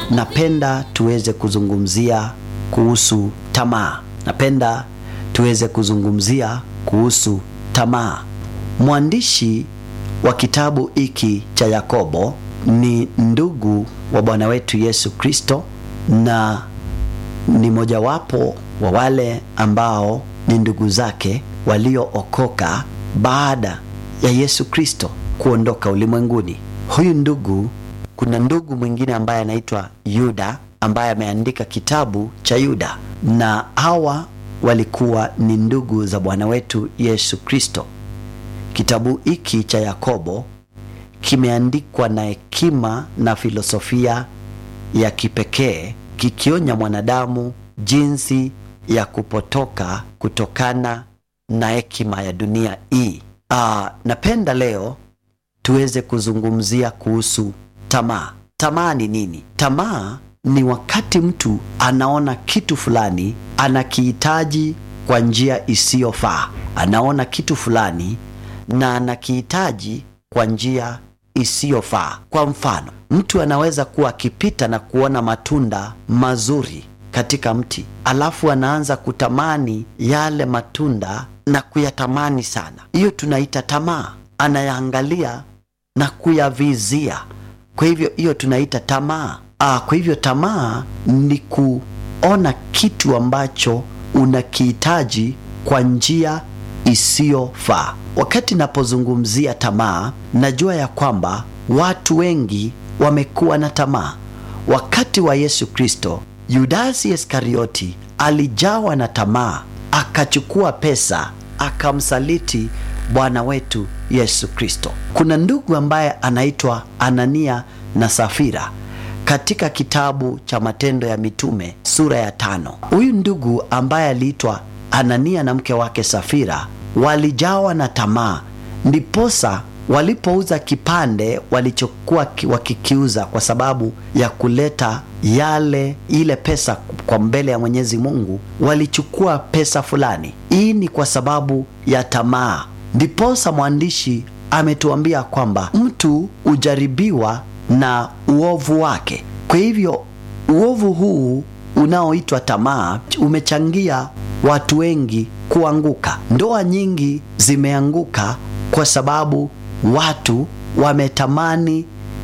napenda tuweze kuzungumzia kuhusu tamaa. Napenda tuweze kuzungumzia kuhusu tamaa. Mwandishi wa kitabu hiki cha Yakobo ni ndugu wa Bwana wetu Yesu Kristo na ni mojawapo wa wale ambao ni ndugu zake waliookoka baada ya Yesu Kristo kuondoka ulimwenguni. Huyu ndugu, kuna ndugu mwingine ambaye anaitwa Yuda ambaye ameandika kitabu cha Yuda, na hawa walikuwa ni ndugu za Bwana wetu Yesu Kristo. Kitabu hiki cha Yakobo kimeandikwa na hekima na filosofia ya kipekee kikionya mwanadamu jinsi ya kupotoka kutokana na hekima ya dunia hii. Aa, napenda leo tuweze kuzungumzia kuhusu tamaa. Tamaa ni nini? Tamaa ni wakati mtu anaona kitu fulani anakihitaji kwa njia isiyofaa. Anaona kitu fulani na anakihitaji kwa njia isiyofaa. Kwa mfano, mtu anaweza kuwa akipita na kuona matunda mazuri katika mti, alafu anaanza kutamani yale matunda na kuyatamani sana. Hiyo tunaita tamaa. Anayaangalia na kuyavizia, kwa hivyo hiyo tunaita tamaa. Ah, kwa hivyo tamaa ni kuona kitu ambacho unakihitaji kwa njia isiyofaa. Wakati napozungumzia tamaa, najua ya kwamba watu wengi wamekuwa na tamaa. Wakati wa Yesu Kristo, Yudasi Iskarioti alijawa na tamaa, akachukua pesa akamsaliti Bwana wetu Yesu Kristo. Kuna ndugu ambaye anaitwa Anania na Safira katika kitabu cha Matendo ya Mitume sura ya tano. Huyu ndugu ambaye aliitwa Anania na mke wake Safira walijawa na tamaa, ndiposa walipouza kipande walichokuwa wakikiuza kwa sababu ya kuleta yale ile pesa kwa mbele ya Mwenyezi Mungu, walichukua pesa fulani. Hii ni kwa sababu ya tamaa. Ndiposa mwandishi ametuambia kwamba mtu hujaribiwa na uovu wake. Kwa hivyo uovu huu unaoitwa tamaa umechangia watu wengi kuanguka. Ndoa nyingi zimeanguka kwa sababu watu wametamani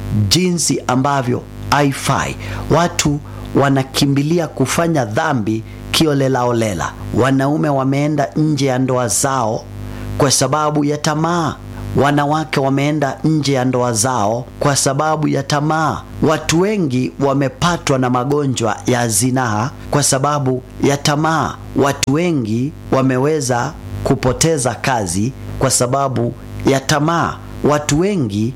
jinsi ambavyo haifai. Watu wanakimbilia kufanya dhambi kiolelaolela. Wanaume wameenda nje ya ndoa zao kwa sababu ya tamaa. Wanawake wameenda nje ya ndoa zao kwa sababu ya tamaa. Watu wengi wamepatwa na magonjwa ya zinaa kwa sababu ya tamaa. Watu wengi wameweza kupoteza kazi kwa sababu ya tamaa. Watu wengi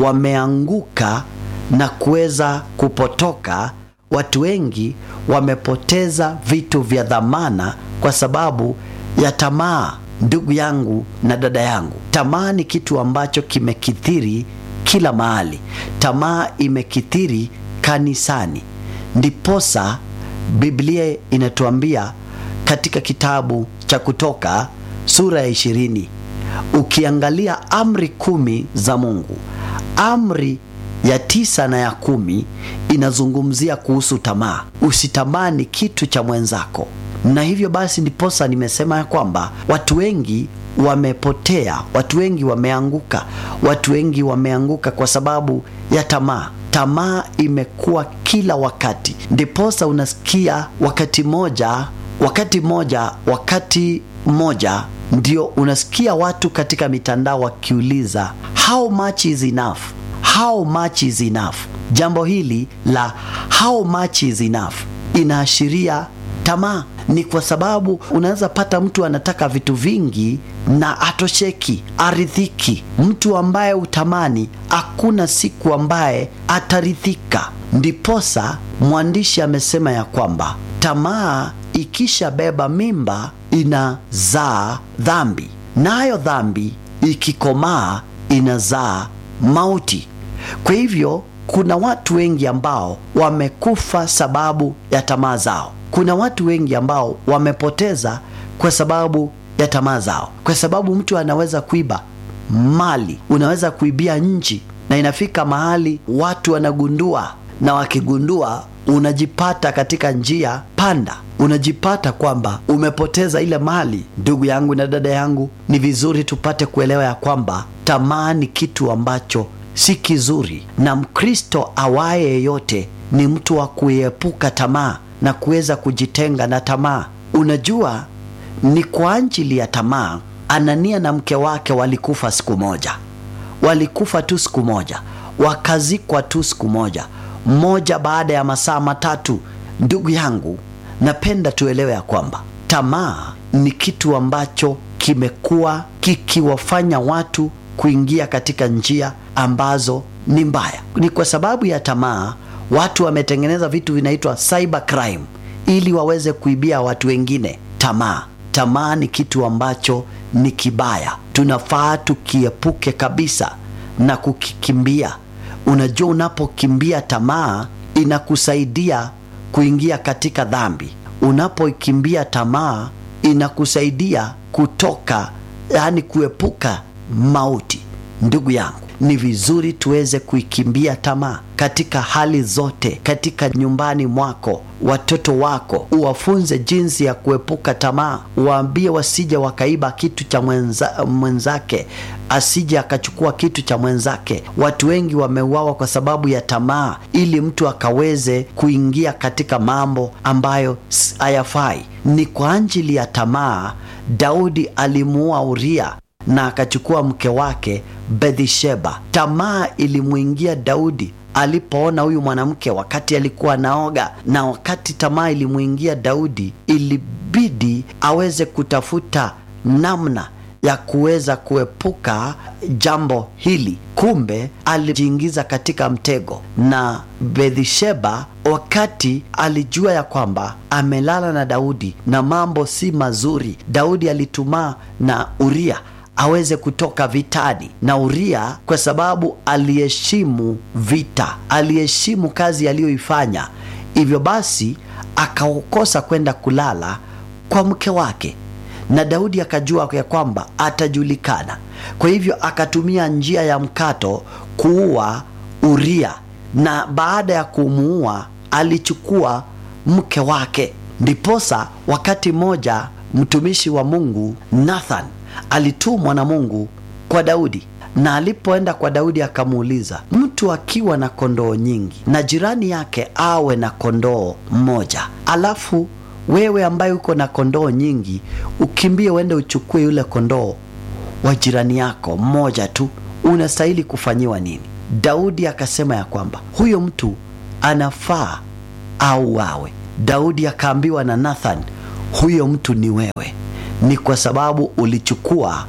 wameanguka na kuweza kupotoka. Watu wengi wamepoteza vitu vya dhamana kwa sababu ya tamaa. Ndugu yangu na dada yangu, tamaa ni kitu ambacho kimekithiri kila mahali. Tamaa imekithiri kanisani, ndiposa Biblia inatuambia katika kitabu cha Kutoka sura ya ishirini, ukiangalia amri kumi za Mungu, amri ya tisa na ya kumi inazungumzia kuhusu tamaa. Usitamani kitu cha mwenzako na hivyo basi ndiposa nimesema ya kwamba watu wengi wamepotea, watu wengi wameanguka, watu wengi wameanguka kwa sababu ya tamaa. Tamaa imekuwa kila wakati, ndiposa unasikia wakati moja, wakati moja, wakati mmoja ndio unasikia watu katika mitandao wakiuliza how much is enough, how much is enough. Jambo hili la how much is enough inaashiria tamaa. Ni kwa sababu unaweza pata mtu anataka vitu vingi na atosheki, aridhiki. Mtu ambaye utamani, hakuna siku ambaye ataridhika. Ndiposa mwandishi amesema ya kwamba tamaa ikishabeba mimba inazaa dhambi, nayo dhambi ikikomaa inazaa mauti. Kwa hivyo kuna watu wengi ambao wamekufa sababu ya tamaa zao. Kuna watu wengi ambao wamepoteza kwa sababu ya tamaa zao, kwa sababu mtu anaweza kuiba mali, unaweza kuibia nchi, na inafika mahali watu wanagundua na wakigundua unajipata katika njia panda, unajipata kwamba umepoteza ile mali. Ndugu yangu na dada yangu, ni vizuri tupate kuelewa ya kwamba tamaa ni kitu ambacho si kizuri, na Mkristo awaye yeyote ni mtu wa kuepuka tamaa na kuweza kujitenga na tamaa. Unajua, ni kwa ajili ya tamaa Anania na mke wake walikufa siku moja, walikufa tu siku moja, wakazikwa tu siku moja, mmoja baada ya masaa matatu. Ndugu yangu, napenda tuelewe ya kwamba tamaa ni kitu ambacho kimekuwa kikiwafanya watu kuingia katika njia ambazo ni mbaya. Ni kwa sababu ya tamaa watu wametengeneza vitu vinaitwa cyber crime ili waweze kuibia watu wengine. Tamaa, tamaa ni kitu ambacho ni kibaya, tunafaa tukiepuke kabisa na kukikimbia. Unajua, unapokimbia tamaa inakusaidia kuingia katika dhambi. Unapokimbia tamaa inakusaidia kutoka, yaani kuepuka mauti. Ndugu yangu, ni vizuri tuweze kuikimbia tamaa katika hali zote, katika nyumbani mwako, watoto wako uwafunze jinsi ya kuepuka tamaa, waambie wasije wakaiba kitu cha mwenza, mwenzake, asije akachukua kitu cha mwenzake. Watu wengi wameuawa kwa sababu ya tamaa, ili mtu akaweze kuingia katika mambo ambayo hayafai. Ni kwa ajili ya tamaa Daudi alimuua Uria na akachukua mke wake Bathsheba. Tamaa ilimwingia Daudi alipoona huyu mwanamke wakati alikuwa naoga, na wakati tamaa ilimwingia Daudi, ilibidi aweze kutafuta namna ya kuweza kuepuka jambo hili. Kumbe alijiingiza katika mtego, na Bathsheba wakati alijua ya kwamba amelala na Daudi na mambo si mazuri, Daudi alitumaa na Uria aweze kutoka vitani na Uria, kwa sababu aliheshimu vita, aliheshimu kazi aliyoifanya. Hivyo basi akakosa kwenda kulala kwa mke wake, na Daudi akajua ya kwamba atajulikana. Kwa hivyo akatumia njia ya mkato kuua Uria, na baada ya kumuua alichukua mke wake. Ndiposa wakati mmoja mtumishi wa Mungu Nathan alitumwa na Mungu kwa Daudi, na alipoenda kwa Daudi akamuuliza, mtu akiwa na kondoo nyingi na jirani yake awe na kondoo mmoja, alafu wewe ambaye uko na kondoo nyingi ukimbie uende uchukue yule kondoo wa jirani yako mmoja tu, unastahili kufanyiwa nini? Daudi akasema ya kwamba huyo mtu anafaa au wawe. Daudi akaambiwa na Nathan, huyo mtu ni wewe ni kwa sababu ulichukua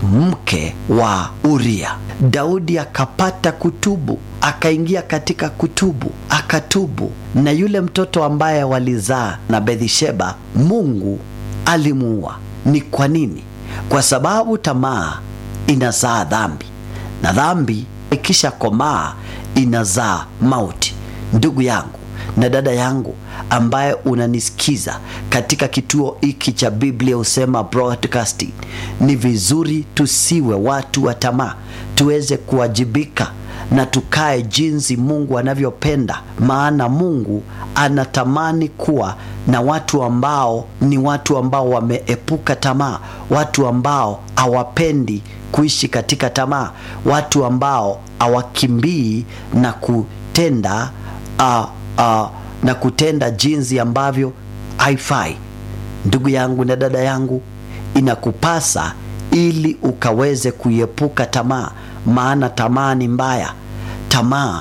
mke wa Uria. Daudi akapata kutubu, akaingia katika kutubu, akatubu, na yule mtoto ambaye walizaa na Bathsheba, Mungu alimuua. Ni kwa nini? Kwa sababu tamaa inazaa dhambi, na dhambi ikisha komaa inazaa mauti. Ndugu yangu na dada yangu ambaye unanisikiza katika kituo hiki cha Biblia Husema Broadcasting, ni vizuri tusiwe watu wa tamaa, tuweze kuwajibika na tukae jinsi Mungu anavyopenda, maana Mungu anatamani kuwa na watu ambao ni watu ambao wameepuka tamaa, watu ambao hawapendi kuishi katika tamaa, watu ambao hawakimbii na kutenda uh, uh, na kutenda jinsi ambavyo haifai. Ndugu yangu na dada yangu, inakupasa ili ukaweze kuiepuka tamaa, maana tamaa ni mbaya. Tamaa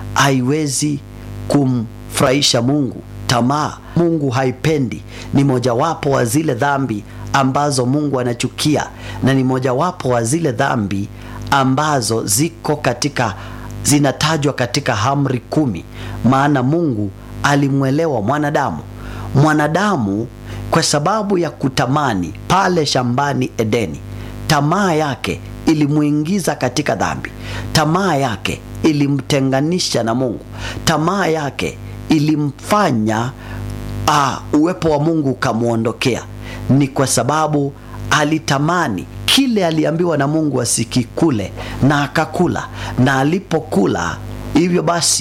haiwezi kumfurahisha Mungu. Tamaa Mungu haipendi, ni mojawapo wa zile dhambi ambazo Mungu anachukia, na ni mojawapo wa zile dhambi ambazo ziko katika zinatajwa katika amri kumi, maana Mungu alimwelewa mwanadamu. Mwanadamu kwa sababu ya kutamani pale shambani Edeni, tamaa yake ilimwingiza katika dhambi. Tamaa yake ilimtenganisha na Mungu. Tamaa yake ilimfanya uh, uwepo wa Mungu ukamwondokea. Ni kwa sababu alitamani kile aliambiwa na Mungu asikikule, na akakula, na alipokula hivyo basi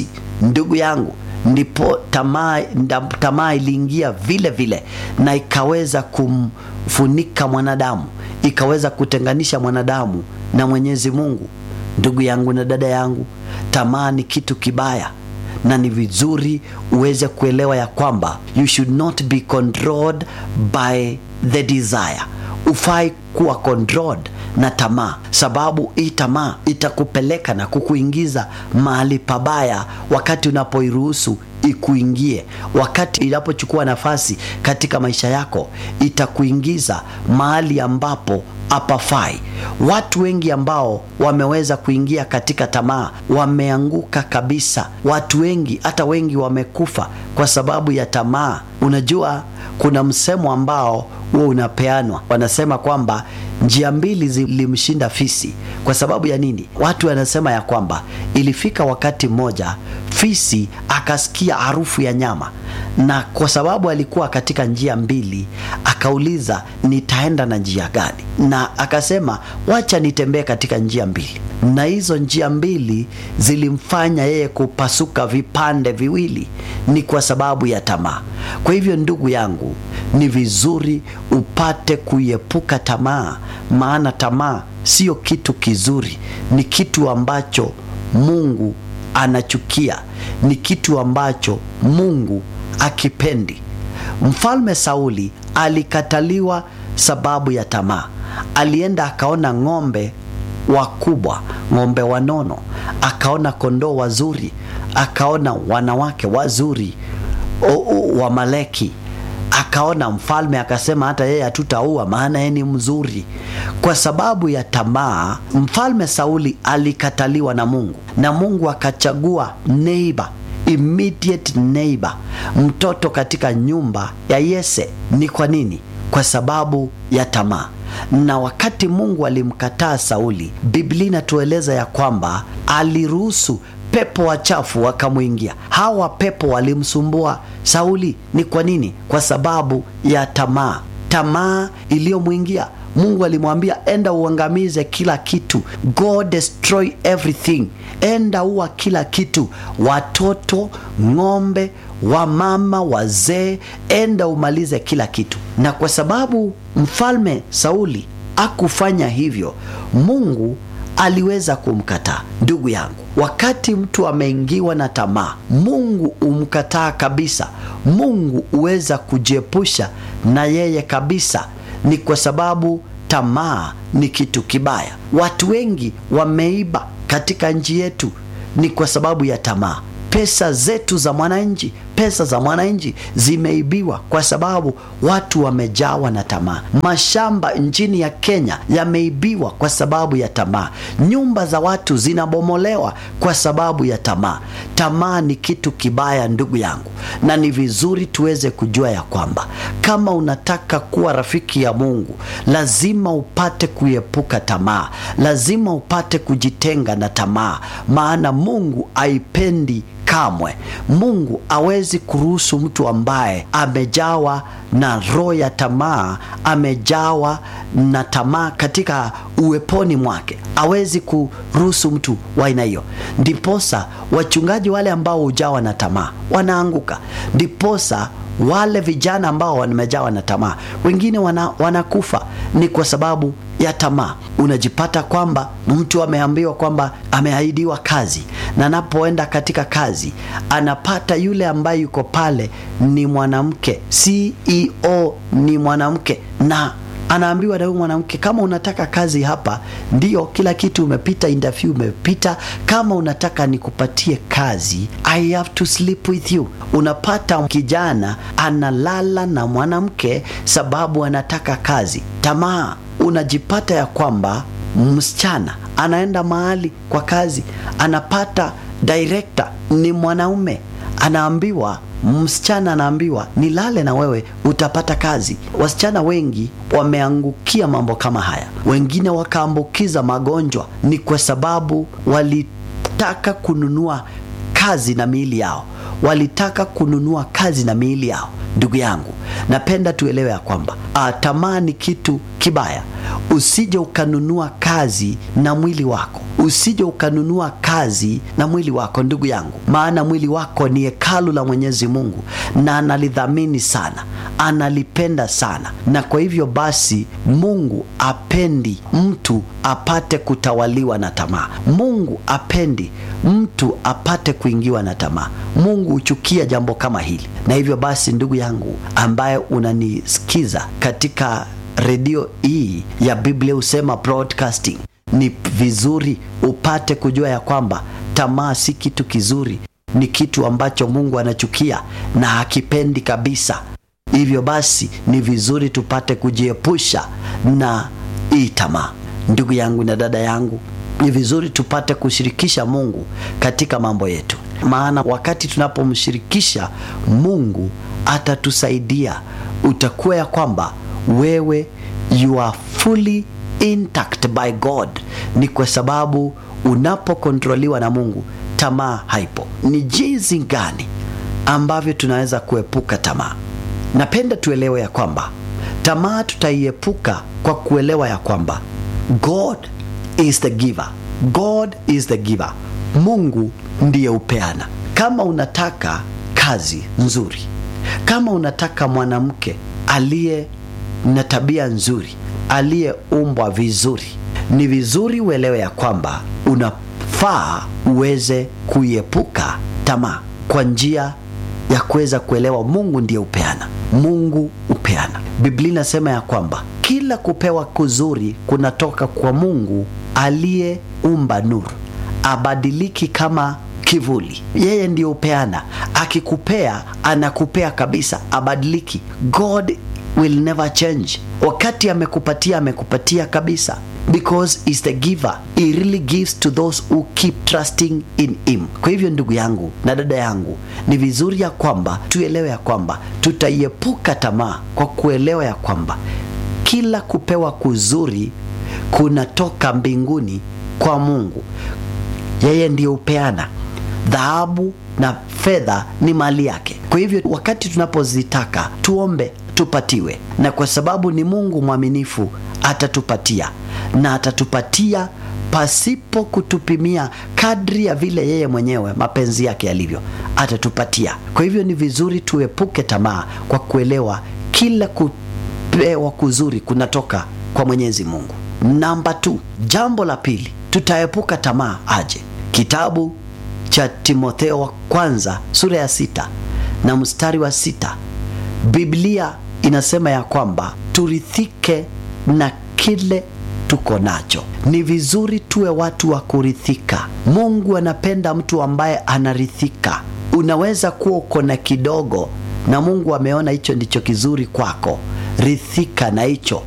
ndugu yangu ndipo tamaa nda- tamaa iliingia vile vile na ikaweza kumfunika mwanadamu ikaweza kutenganisha mwanadamu na mwenyezi mungu ndugu yangu na dada yangu tamaa ni kitu kibaya na ni vizuri uweze kuelewa ya kwamba you should not be controlled by the desire ufai kuwa controlled na tamaa sababu hii tamaa itakupeleka na kukuingiza mahali pabaya wakati unapoiruhusu ikuingie wakati inapochukua nafasi katika maisha yako itakuingiza mahali ambapo hapafai watu wengi ambao wameweza kuingia katika tamaa wameanguka kabisa watu wengi hata wengi wamekufa kwa sababu ya tamaa unajua kuna msemo ambao huo unapeanwa wanasema kwamba njia mbili zilimshinda fisi kwa sababu ya nini watu wanasema ya kwamba ilifika wakati mmoja fisi akasikia harufu ya nyama na kwa sababu alikuwa katika njia mbili akauliza nitaenda na njia gani na akasema wacha nitembee katika njia mbili na hizo njia mbili zilimfanya yeye kupasuka vipande viwili ni kwa sababu ya tamaa kwa hivyo ndugu yangu ni vizuri upate kuiepuka tamaa maana tamaa sio kitu kizuri ni kitu ambacho mungu anachukia ni kitu ambacho mungu akipendi mfalme sauli alikataliwa sababu ya tamaa alienda akaona ng'ombe wakubwa ng'ombe wanono akaona kondoo wazuri akaona wanawake wazuri o- o- wamaleki akaona mfalme akasema hata yeye hatutaua maana yeye ni mzuri kwa sababu ya tamaa mfalme sauli alikataliwa na mungu na mungu akachagua neighbor immediate neighbor mtoto katika nyumba ya yese ni kwa nini kwa sababu ya tamaa na wakati mungu alimkataa sauli biblia inatueleza ya kwamba aliruhusu pepo wachafu wakamwingia hawa pepo walimsumbua sauli ni kwa nini kwa sababu ya tamaa tamaa iliyomwingia mungu alimwambia enda uangamize kila kitu go destroy everything enda uwa kila kitu watoto ng'ombe wamama wazee enda umalize kila kitu na kwa sababu mfalme sauli akufanya hivyo mungu aliweza kumkataa ndugu yangu wakati mtu ameingiwa na tamaa mungu umkataa kabisa mungu huweza kujiepusha na yeye kabisa ni kwa sababu tamaa ni kitu kibaya watu wengi wameiba katika nchi yetu ni kwa sababu ya tamaa pesa zetu za mwananchi pesa za mwananchi zimeibiwa kwa sababu watu wamejawa na tamaa mashamba nchini ya kenya yameibiwa kwa sababu ya tamaa nyumba za watu zinabomolewa kwa sababu ya tamaa tamaa ni kitu kibaya ndugu yangu na ni vizuri tuweze kujua ya kwamba kama unataka kuwa rafiki ya mungu lazima upate kuepuka tamaa lazima upate kujitenga na tamaa maana mungu aipendi kamwe mungu awezi kuruhusu mtu ambaye amejawa na roho ya tamaa amejawa na tamaa katika uweponi mwake awezi kuruhusu mtu wa aina hiyo ndiposa wachungaji wale ambao hujawa na tamaa wanaanguka ndiposa wale vijana ambao wamejawa na tamaa wengine wana, wanakufa ni kwa sababu ya tamaa unajipata kwamba mtu ameambiwa kwamba ameahidiwa kazi na anapoenda katika kazi anapata yule ambaye yuko pale ni mwanamke ceo ni mwanamke na anaambiwa na huyu mwanamke kama unataka kazi hapa ndio kila kitu umepita interview umepita kama unataka nikupatie kazi i have to sleep with you unapata kijana analala na mwanamke sababu anataka kazi tamaa unajipata ya kwamba msichana anaenda mahali kwa kazi anapata director ni mwanaume anaambiwa msichana anaambiwa nilale na wewe utapata kazi wasichana wengi wameangukia mambo kama haya wengine wakaambukiza magonjwa ni kwa sababu walitaka kununua kazi na miili yao walitaka kununua kazi na miili yao. Ndugu yangu, napenda tuelewe ya kwamba ah, tamaa ni kitu kibaya. Usije ukanunua kazi na mwili wako, usije ukanunua kazi na mwili wako, ndugu yangu, maana mwili wako ni hekalu la Mwenyezi Mungu na analidhamini sana, analipenda sana, na kwa hivyo basi Mungu apendi mtu apate kutawaliwa na tamaa. Mungu apendi mtu apate kuingiwa na tamaa. Mungu huchukia jambo kama hili, na hivyo basi, ndugu yangu ambaye unanisikiza katika redio hii ya Biblia Husema Broadcasting, ni vizuri upate kujua ya kwamba tamaa si kitu kizuri, ni kitu ambacho Mungu anachukia na hakipendi kabisa. Hivyo basi ni vizuri tupate kujiepusha na hii tamaa. Ndugu yangu na dada yangu, ni vizuri tupate kushirikisha Mungu katika mambo yetu, maana wakati tunapomshirikisha Mungu atatusaidia. Utakuwa ya kwamba wewe you are fully intact by God. Ni kwa sababu unapokontroliwa na Mungu, tamaa haipo. Ni jinsi gani ambavyo tunaweza kuepuka tamaa? Napenda tuelewe ya kwamba tamaa tutaiepuka kwa kuelewa ya kwamba God is the giver. God is the giver. Mungu ndiye upeana. Kama unataka kazi nzuri, kama unataka mwanamke aliye na tabia nzuri, aliyeumbwa vizuri, ni vizuri uelewe ya kwamba unafaa uweze kuiepuka tamaa kwa njia ya kuweza kuelewa Mungu ndiye upeana. Mungu upeana. Biblia inasema ya kwamba kila kupewa kuzuri kunatoka kwa Mungu aliyeumba nuru, abadiliki kama kivuli. Yeye ndiye upeana. Akikupea anakupea kabisa, abadiliki. God will never change. Wakati amekupatia amekupatia kabisa, because is the giver. He really gives to those who keep trusting in him. Kwa hivyo ndugu yangu na dada yangu, ni vizuri ya kwamba tuelewe ya kwamba tutaiepuka tamaa kwa kuelewa ya kwamba kila kupewa kuzuri kunatoka mbinguni kwa Mungu. Yeye ndiye upeana. Dhahabu na fedha ni mali yake. Kwa hivyo wakati tunapozitaka tuombe tupatiwe, na kwa sababu ni Mungu mwaminifu atatupatia na atatupatia pasipo kutupimia, kadri ya vile yeye mwenyewe mapenzi yake yalivyo, atatupatia. Kwa hivyo ni vizuri tuepuke tamaa kwa kuelewa kila kupewa kuzuri kunatoka kwa Mwenyezi Mungu. Namba tu, jambo la pili, tutaepuka tamaa aje? Kitabu cha Timotheo wa kwanza sura ya sita na mstari wa sita Biblia inasema ya kwamba turithike na kile tuko nacho. Ni vizuri tuwe watu wa kurithika. Mungu anapenda mtu ambaye anarithika. Unaweza kuwa uko na kidogo na Mungu ameona hicho ndicho kizuri kwako, rithika na hicho.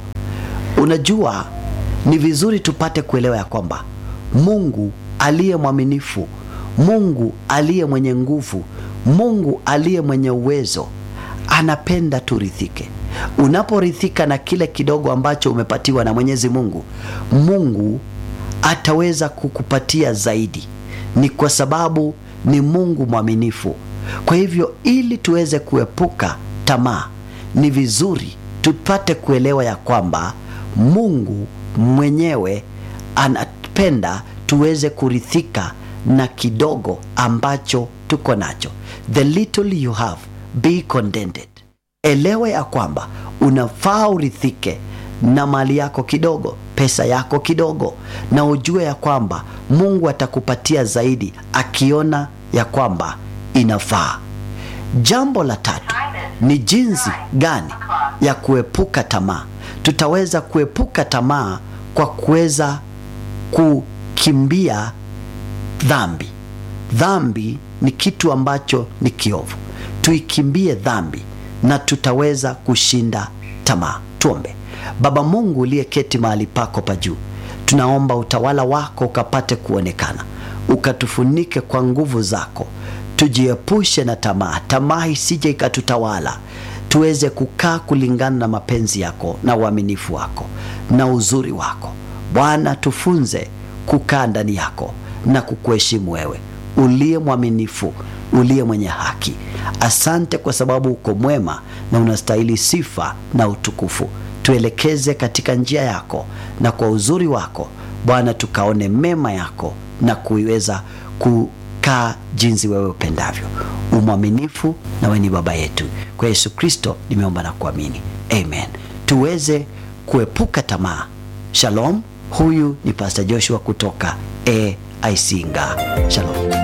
Unajua, ni vizuri tupate kuelewa ya kwamba Mungu aliye mwaminifu, Mungu aliye mwenye nguvu, Mungu aliye mwenye uwezo anapenda turithike. Unaporithika na kile kidogo ambacho umepatiwa na Mwenyezi Mungu, Mungu ataweza kukupatia zaidi. Ni kwa sababu ni Mungu mwaminifu. Kwa hivyo, ili tuweze kuepuka tamaa, ni vizuri tupate kuelewa ya kwamba Mungu mwenyewe anapenda tuweze kurithika na kidogo ambacho tuko nacho. The little you have be contented. Elewa ya kwamba unafaa urithike na mali yako kidogo, pesa yako kidogo, na ujue ya kwamba Mungu atakupatia zaidi akiona ya kwamba inafaa. Jambo la tatu ni jinsi gani ya kuepuka tamaa. Tutaweza kuepuka tamaa kwa kuweza kukimbia dhambi. Dhambi ni kitu ambacho ni kiovu. Tuikimbie dhambi na tutaweza kushinda tamaa. Tuombe. Baba Mungu uliyeketi mahali pako pa juu, tunaomba utawala wako ukapate kuonekana, ukatufunike kwa nguvu zako, tujiepushe na tamaa, tamaa isije ikatutawala, tuweze kukaa kulingana na mapenzi yako na uaminifu wako na uzuri wako. Bwana, tufunze kukaa ndani yako na kukuheshimu wewe uliye mwaminifu, uliye mwenye haki. Asante kwa sababu uko mwema na unastahili sifa na utukufu. Tuelekeze katika njia yako, na kwa uzuri wako Bwana tukaone mema yako na kuiweza kukaa jinsi wewe upendavyo. Umwaminifu na wewe ni baba yetu. Kwa Yesu Kristo nimeomba na kuamini, amen. Tuweze kuepuka tamaa. Shalom. Huyu ni Pastor Joshua kutoka AIC Nga. Shalom.